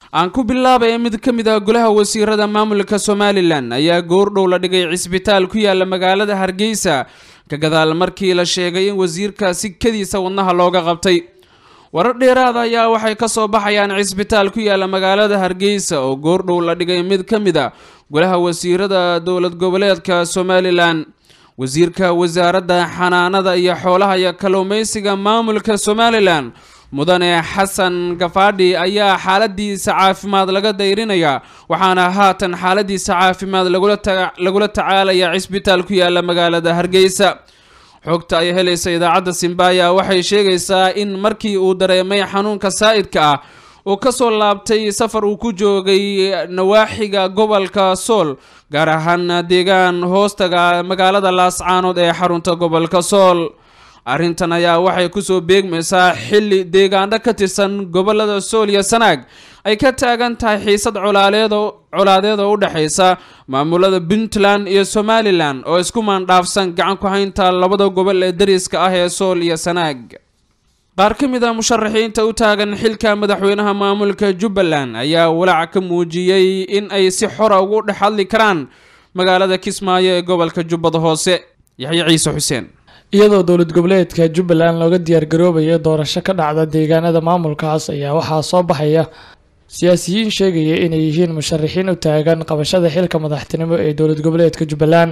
aan ku bilaabay mid ka mid ah golaha wasiirada maamulka somalilan ayaa goordhow la dhigay cisbitaal ku yaala magaalada hargeysa ka gadaal markii la sheegay in wasiirkaasi kadiisa wadnaha looga qabtay warar dheeraada ayaa waxay ka soo baxayaan cisbitaal ku yaala magaalada hargeysa oo goordhow la dhigay mid ka mid a golaha wasiirada dowlad goboleedka somalilan wasiirka wasaaradda xanaanada iyo xoolaha iyo kalluumeysiga maamulka somalilan mudane xasan gafaadhi ayaa xaaladiisa caafimaad laga dayrinaya waxaana haatan xaaladiisa caafimaad lagula tacaalaya cisbitaal ku yaala magaalada hargeysa xogta ay helaysa idaacadda simbaya waxay sheegaysaa in markii uu dareemay xanuunka saa'idka ah uu kasoo laabtay safar uu ku joogay nawaaxiga gobolka sool gaar ahaan deegaan hoostaga magaalada laascaanood ee xarunta gobolka sool arrintan ayaa waxay kusoo beegmaysaa xilli deegaano ka tirsan gobolada sool iyo sanaag ay ka taagan tahay xiisad colaadeed oo u dhexaysa maamulada puntland iyo somalilan oo isku maandhaafsan gacan ku haynta labada gobol ee dariska ah ee sool iyo sanaag qaar ka mid a musharaxiinta u taagan xilka madaxweynaha maamulka jubbaland ayaa walaac ka muujiyey in ay si xora ugu dhex hadli karaan magaalada kismaayo ee gobolka jubbada hoose yaxye ciise xuseen iyadoo dowlad goboleedka jubbaland looga diyaargaroobayo doorasho ka dhacda deegaanada maamulkaas ayaa waxaa soo baxaya siyaasiyiin sheegaya inay yihiin musharaxiin u taagan qabashada xilka madaxtinimo ee dowlad goboleedka jubbaland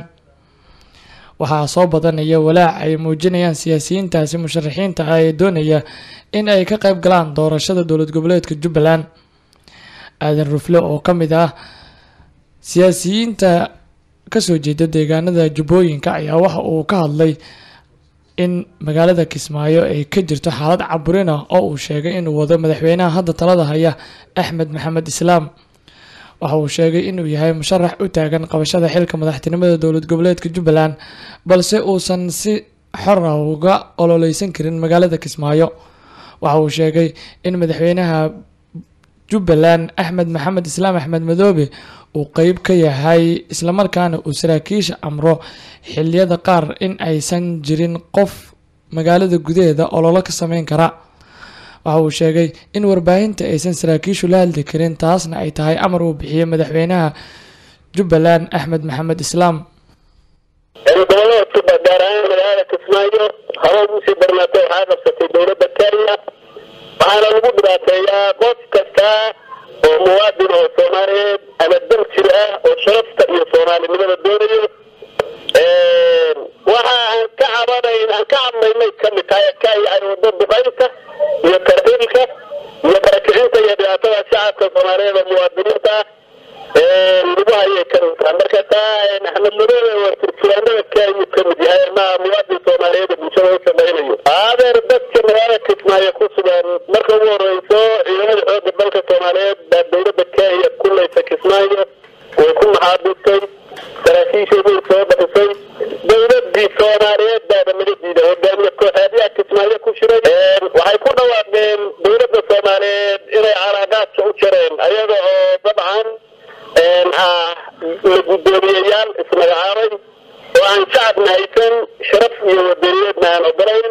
waxaa soo badanaya walaac ay muujinayaan siyaasiyiintaasi musharaxiinta ah ee doonaya in ay ka qayb galaan doorashada dowlad goboleedka jubbaland aadan rufle oo ka mid ah siyaasiyiinta kasoo jeeda deegaanada jubbooyinka ayaa waxa uu ka hadlay in magaalada kismaayo ay ka jirto xaalad caburin ah oo uu sheegay inuu wado madaxweynaha hadda talada haya axmed maxamed islaam waxa uu sheegay inuu yahay musharax u taagan qabashada xilka madaxtinimada dowlad goboleedka jubbaland balse uusan si xor ah uga ololeysan karin magaalada kismaayo waxa uu sheegay in madaxweynaha jubbaland axmed maxamed islaam axmed madoobe uu qeyb ka yahay islamarkaana uu saraakiisha amro xiliyada qaar in aysan jirin qof magaalada gudaheeda ololo ka sameyn kara waxa uu sheegay in warbaahinta aysan saraakiishu la hadli karin taasna ay tahay amar uu bixiyey madaxweynaha jubbaland axmed maxamed islaam gobolada juba gaar ahaan magaalada kismaayo haba usii darnaatay waxaa qabsatay dowladda kenya waxaana lagu dhibaateeyaa qof kasta oo muwaadin oo soomaaliyeed ama daljir ah oo sharafta iyo soomaalinimada doonayo waxa aan ka cabanayn aan ka cadnaynay kamid tahay ka yahay wado duqaynta iyo tarxiilka iyo barakicinta iyo dhibaatada shacabka soomaaliyeed oo muwaadiniinta ah lagu hayay kamid tahay marka taa axmed madoobe waa turjuraanada kenya kamid yahay maha muwaadin soomaaliyeed oo bulshada u shaqaynayo adeer dadka magaalada kismaayo ku sugan marka ugu horeyso ciidamada xooga dalka soomaaliyeed baa dowladda kenya kulaysa kismaayo way ku maxaabistay saraakiisheedii soo baxisay dowladii soomaaliyeed baaba naga diiday hogaamiye kooxeedyaha kismaayo ku shiray waxay ku dhawaaqeen dowladda soomaaliyeed inay calaaqaadka u jareen ayaga oo dabcan ah la guddoomiyeyaal ismagacaabay oo aan shacabna haysan sharaf iyo wadaniyeedna aan ogolayn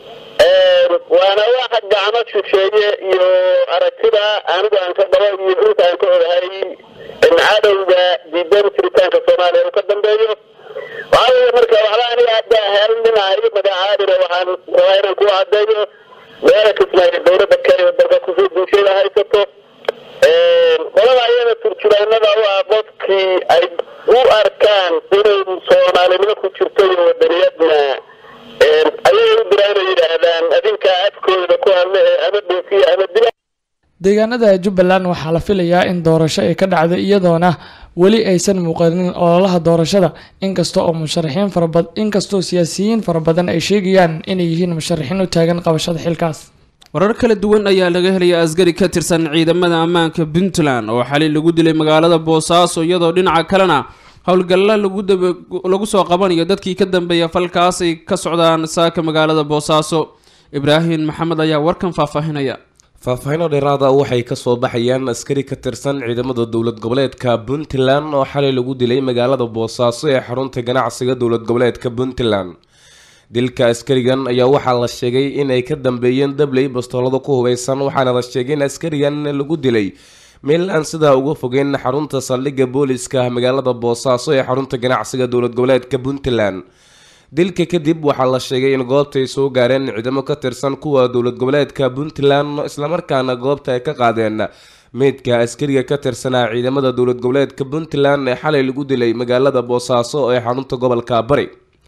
waana waxa gacmo shisheeye iyo aragtida anigu aan ka qabo iyo inta aan ka ogahay cadowga diidan jiritaanka soomaaliya uu ka dambeeyo waxaa weye marka waxba aniga hadda helninahay magacaadina waxaan rabaa inaan ku cadeeyo meela kismaayo dowladda kenya dalka kusoo duusheeda haysato qolada ayada turjubaanada u ah qofkii ay u arkaan inay soomaalinimo ku jirto iyo wadaniyadna ayay u diraana yidhaahdaan adinkaa afkooda ku hadla ee ama dhoofiya ama dila deegaanada jubbaland waxaa la filayaa in doorasho ay ka dhacdo iyadoona weli aysan muuqanin ololaha doorashada inkasta oo musharaxiin farabad inkastoo siyaasiyiin fara badan ay sheegayaan inay yihiin musharaxiin u taagan qabashada xilkaas warar kala duwan ayaa laga helaya askari ka tirsan ciidamada ammaanka puntland oo xali lagu dilay magaalada boosaaso iyadoo dhinaca kalena howlgalla lagu soo qabanayo dadkii ka dambeeya falkaas ay ka socdaan saaka magaalada boosaaso ibraahim maxamed ayaa warkan faahfaahinaya faahfaahinoo dheeraada waxay kasoo baxayaan askari ka tirsan ciidamada dowlad goboleedka puntland oo xalay lagu dilay magaalada boosaaso ee xarunta ganacsiga dowlad goboleedka puntland dilka askarigan ayaa waxaa la sheegay inay ka dambeeyeen dabley bastoolada ku hubeysan waxaana la sheegay in askarigan lagu dilay meel aan sidaa uga fogeyn xarunta saldhigga booliska magaalada boosaaso ee xarunta ganacsiga dowlad goboleedka puntland dilka kadib waxaa la sheegay in goobta ay soo gaareen ciidamo ka tirsan kuwa dowlad goboleedka puntland islamarkaana goobta ay ka qaadeen meydka askariga ka tirsanaa ciidamada dowlad goboleedka puntland ee xalay lagu dilay magaalada boosaaso ee xarunta gobolka bari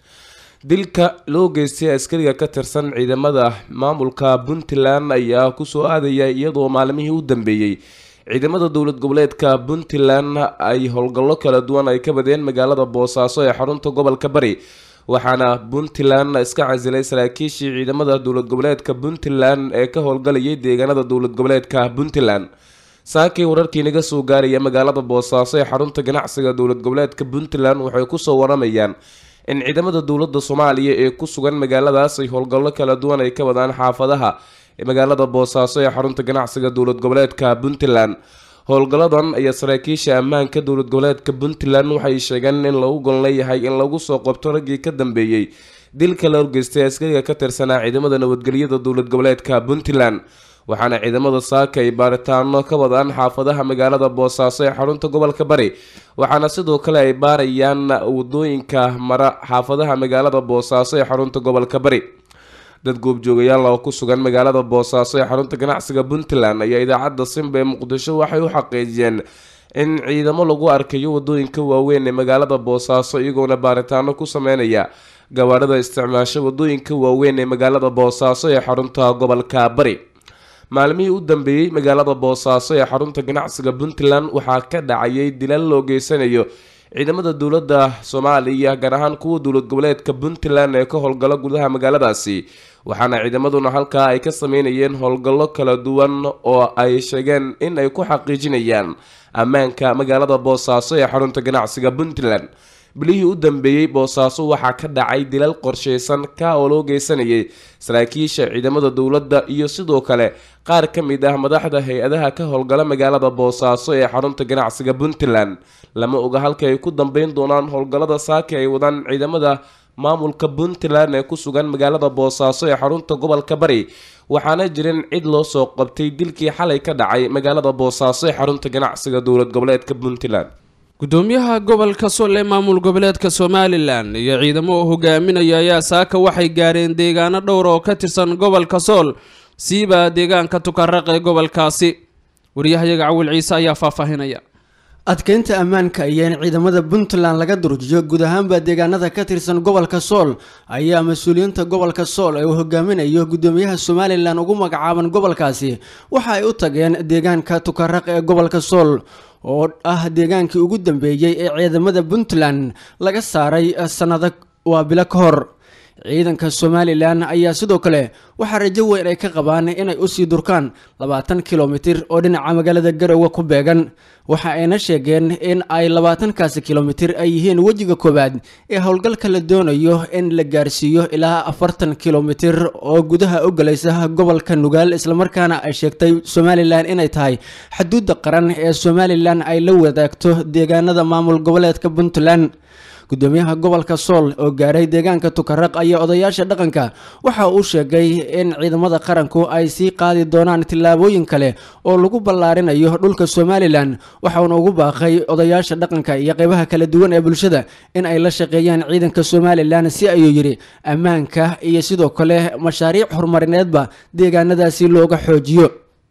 dilka loo geystay askariga ka tirsan ciidamada maamulka puntland ayaa kusoo aadaya iyadoo maalmihii u dambeeyey ciidamada dowlad goboleedka puntland ay howlgallo kala duwan ay ka badeen magaalada boosaaso ee xarunta gobolka bari waxaana puntland iska casilay saraakiishii ciidamada dowlad goboleedka puntland ee ka howlgalayay deegaanada dowlad goboleedka puntland saakii wararkii naga soo gaaraya magaalada boosaaso ee xarunta ganacsiga dowlad goboleedka puntland waxay kusoo waramayaan in ciidamada dowladda soomaaliya ee ku sugan magaaladaas ay howlgallo kala duwan ay ka wadaan xaafadaha magaalada boosaaso ee xarunta ganacsiga dowlad goboleedka puntland howlgalladan ayaa saraakiisha ammaanka dowlad goboleedka puntland waxay sheegeen in lagu gol leeyahay in lagu soo qabto raggii ka dambeeyey dilka la horgeystay askariga ka tirsanaa ciidamada nabadgelyada dowlad goboleedka puntland waxaana ciidamada saaka ay baaritaano ka wadaan xaafadaha magaalada boosaaso ee xarunta gobolka bari waxaana sidoo kale ay baarayaan wadooyinka mara xaafadaha magaalada boosaaso ee xarunta gobolka bari dad goobjoogayaal oo ku sugan magaalada boosaaso ee xarunta ganacsiga puntland ayaa idaacadda simba ee muqdisho waxay u xaqiijiyeen in ciidamo lagu arkayo wadooyinka waaweyn ee magaalada boosaaso iyagoona baaritaano ku sameynaya gawaadhada isticmaasho wadooyinka waaweyn ee magaalada boosaaso ee xarunta gobolka bari maalmihii u dambeeyey magaalada boosaaso ee xarunta ganacsiga puntland waxaa ka dhacayay dilal loo geysanayo ciidamada dowladda soomaaliya gaar ahaan kuwa dowlad goboleedka puntland ee ka howlgalo gudaha magaaladaasi waxaana ciidamaduna halkaa ay ka sameynayeen howlgallo kala duwan oo ay sheegeen in ay ku xaqiijinayaan ammaanka magaalada boosaaso ee xarunta ganacsiga puntland bilihii u dambeeyey boosaaso waxaa ka dhacay dilal qorsheysan ka oo loo geysanayay saraakiisha ciidamada dowladda iyo sidoo kale qaar ka mid ah madaxda hay-adaha ka howlgala magaalada boosaaso ee xarunta ganacsiga puntland lama oga halka ay ku dambeyn doonaan howlgallada saaki ay wadaan ciidamada maamulka puntland ee ku sugan magaalada boosaaso ee xarunta gobolka bari waxaana jirin cid loo soo qabtay dilkii xalay ka dhacay magaalada boosaaso ee xarunta ganacsiga dowlad goboleedka puntland gudoomiyaha gobolka sool ee maamul goboleedka somalilan iyo ciidamo uu hogaaminaya ayaa saaka waxay gaareen deegaano dhowr oo ka tirsan gobolka sool siiba deegaanka tukaraq ee gobolkaasi waryahayaga cawil ciise ayaa faahfaahinaya adkeynta ammaanka iyo in ciidamada puntland laga durjiyo guud ahaanba deegaanada ka tirsan gobolka sool ayaa mas-uuliyiinta gobolka sool ee uu hogaaminayo gudoomiyaha somalilan ugu magacaaban gobolkaasi waxa ay u tageen deegaanka tukaraq ee gobolka sool oo ah deegaankii ugu dambeeyey ee ciidamada puntland laga saaray sannado waa bilo ka hor ciidanka somalilan ayaa sidoo kale waxaa rajo weyn ay ka qabaan inay usii durkaan labaatan kilomitir oo dhinaca magaalada garowe ku beegan waxa ayna sheegeen in ay labaatankaasi kilomitir ay yihiin wejiga koowaad ee howlgalka la doonayo in la gaarsiiyo ilaa afartan kilomitir oo gudaha u galaysa gobolka nugaal islamarkaana ay sheegtay somalilan inay tahay xuduudda qaran ee somalilan ay la wadaagto deegaanada maamul goboleedka puntland gudoomiyaha gobolka sool oo gaaray deegaanka tukaraq ayaa odayaasha dhaqanka waxa uu sheegay in ciidamada qaranku ay sii qaadi doonaan tillaabooyin kale oo lagu ballaarinayo dhulka somalilan waxauna ugu baaqay odayaasha dhaqanka iyo qeybaha kala duwan ee bulshada in ay la shaqeeyaan ciidanka somalilan si ayuu yidhi ammaanka iyo sidoo kale mashaariic horumarineedba deegaanadaasi looga xoojiyo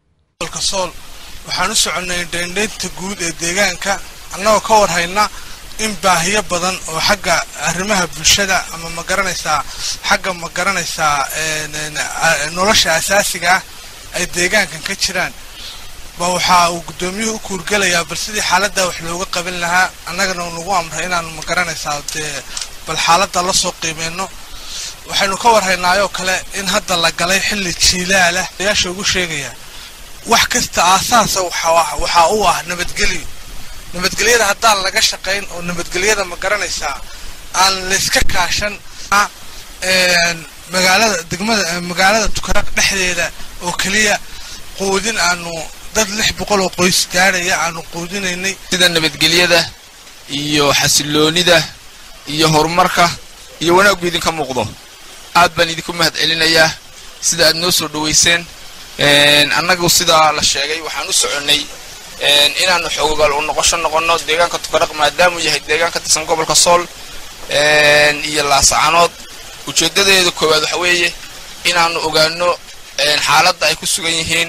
sool waxaan u soconnay dheendheynta guud ee deegaanka annagoo ka warhayna in baahiyo badan oo xagga arrimaha bulshada ama ma garanaysaa xagga ma garanaysaa nolosha asaasiga ah ay deegaankan ka jiraan ba waxa uu guddoomiyuhu u kuurgelayaa bal sidii xaaladda wax looga qaban lahaa annagana nagu amray inaanu ma garanaysaa dee bal xaaladda la soo qiimeyno waxaynu ka warhaynaayoo kale in hadda la galay xilli jiilaalah ayaasha ugu sheegayaa wax kasta aasaasa waxaa u ah nabadgelyo nabadgelyada haddaan laga shaqayn oo nabadgelyada ma garanaysaa aan layska kaashan magaalada degmada magaalada tukaraq dhexdeeda oo keliya quudin aanu dad lix boqol oo qoys gaadhaya aanu quudinaynay sida nabadgelyada iyo xasiloonida iyo horumarka iyo wanaaggu idinka muuqdo aad baan idinku mahad celinayaa sida aad noo soo dhaweyseen annagu sidaa la sheegay waxaan u soconnay inaanu xoogogaal u noqosho noqono deegaanka tukaraq maadaamuu yahay deegaan ka tirsan gobolka sool iyo laasacanood ujeedadeeda koowaad waxa weeye inaanu ogaano xaaladda ay ku sugan yihiin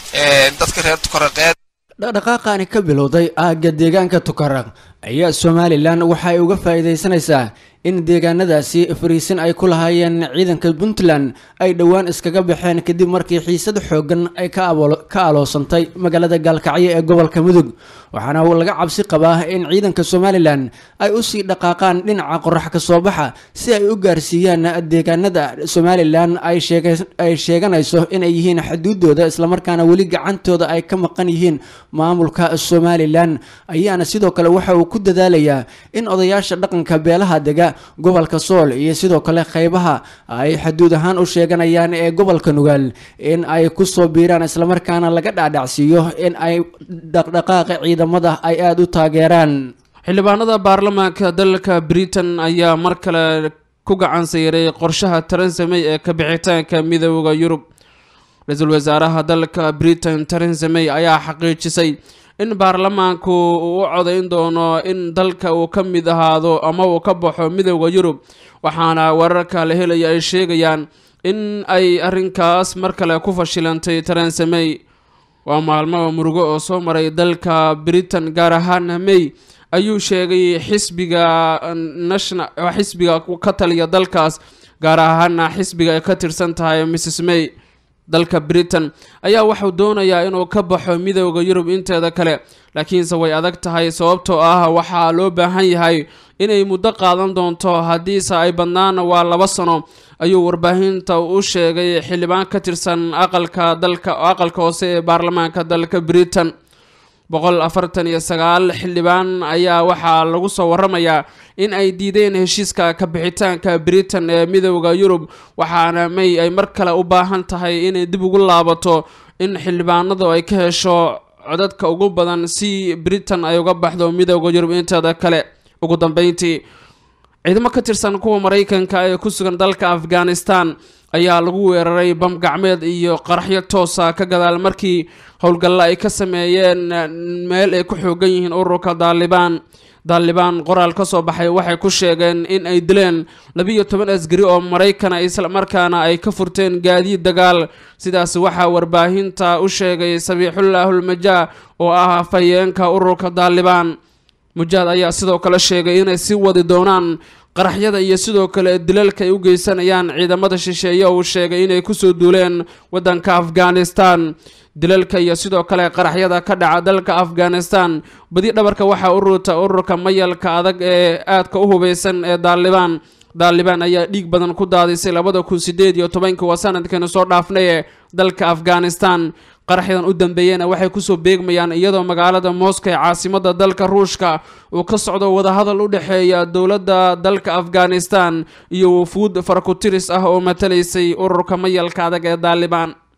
dadka reer tukaraqeed dhaqdhaqaaqaani ka bilowday aagga deegaanka tukaraq ayaa somalilan waxa ay uga faa'iidaysanaysaa in deegaanadaasi fariisin ay ku lahaayeen ciidanka puntland ay dhowaan iskaga baxeen kadib markii xiisad xooggan ay ka aloosantay magaalada gaalkacyo ee gobolka mudug waxaana laga cabsi qabaa in ciidanka somalilan ay usii dhaqaaqaan dhinaca qorax ka soo baxa si ay u gaarsiiyaan deegaanada somalilan ay sheeganayso inay yihiin xuduudooda islamarkaana weli gacantooda ay ka maqan yihiin maamulka somalilan ayaana sidoo kale waxa uu ku dadaalayaa in odayaasha dhaqanka beelaha dega gobolka sool iyo sidoo kale qeybaha ay xuduud ahaan u sheeganayaan ee gobolka nugaal in ay kusoo biiraan islamarkaana laga dhaadhacsiiyo in ay dhaqdhaqaaqa ciidamada ay aada u taageeraan xildhibaanada baarlamaanka dalka britain ayaa mar kale ku gacan sayray qorshaha theresa may ee ka bixitaanka midooda yurub ra-iisul wasaaraha dalka britain theresa may ayaa xaqiijisay in baarlamaanku uu u codayn doono in dalka uu ka mid ahaado ama uu ka baxo midooda yurub waxaana wararka la helaya ay sheegayaan in ay arrinkaas mar kale ku fashilantay theresa may waa maalmada murugo oo soo maray dalka britain gaar ahaan may ayuu sheegay xisbiga national xisbiga ka taliya dalkaas gaar ahaana xisbiga ay ka tirsan tahay mrs may dalka britain ayaa waxuu doonayaa inuu ka baxo midooda yurub inteeda kale laakiinse way adag tahay sababtoo ah waxaa loo baahan yahay inay muddo qaadan doonto haddiise ay badnaana waa laba sano ayuu warbaahinta u sheegay xildhibaan ka tirsan aqalka dalka aqalka hoose ee baarlamaanka dalka britain boqol afartan iyo sagaal xildhibaan ayaa waxaa lagu soo waramayaa in ay diideen heshiiska ka bixitaanka britain ee midooda yurub waxaana may ay mar kale u baahan tahay inay dib ugu laabato in xildhibaanadu ay ka hesho codadka ugu badan si britain ay uga baxdo midooda yurub inteeda kale ugu dambeyntii ciidamo ka tirsan kuwa maraykanka ee ku sugan dalka afghanistan ayaa lagu weeraray bam gacmeed iyo qaraxyo toosa ka gadaal markii howlgalla ay ka sameeyeen meel ay ku xoogan yihiin ururka daalibaan daalibaan qoraal ka soo baxay waxay ku sheegeen in ay dileen labiiyo toban asgari oo maraykana islamarkaana ay ka furteen gaadiid dagaal sidaas waxaa warbaahinta u sheegay sabiixullaahulmajaa oo ah afhayeenka ururka daalibaan mujaad ayaa sidoo kale sheegay inay sii wadi doonaan qaraxyada iyo sidoo kale dilalka ay u geysanayaan ciidamada shisheeye uu sheegay inay kusoo duuleen waddanka afghanistan dilalka iyo sidoo kale qaraxyada ka dhaca dalka afghanistan badi dhabarka waxaa u ruuta ururka mayalka adag ee aadka u hubeysan ee daalibaan daalibaan ayaa dhiig badan ku daadisay labada kun sideed iyo tobankii waa sanadkeenu soo dhaafnay ee dalka afghanistan qaraxyadan u dambeeyena waxay kusoo beegmayaan iyadoo magaalada moscow ee caasimada dalka ruushka uu ka socdo wadahadal u dhexeeya dowladda dalka afghanistan iyo wufuud farakutiris ah oo matalaysay ururka mayalka adag ee daalibaan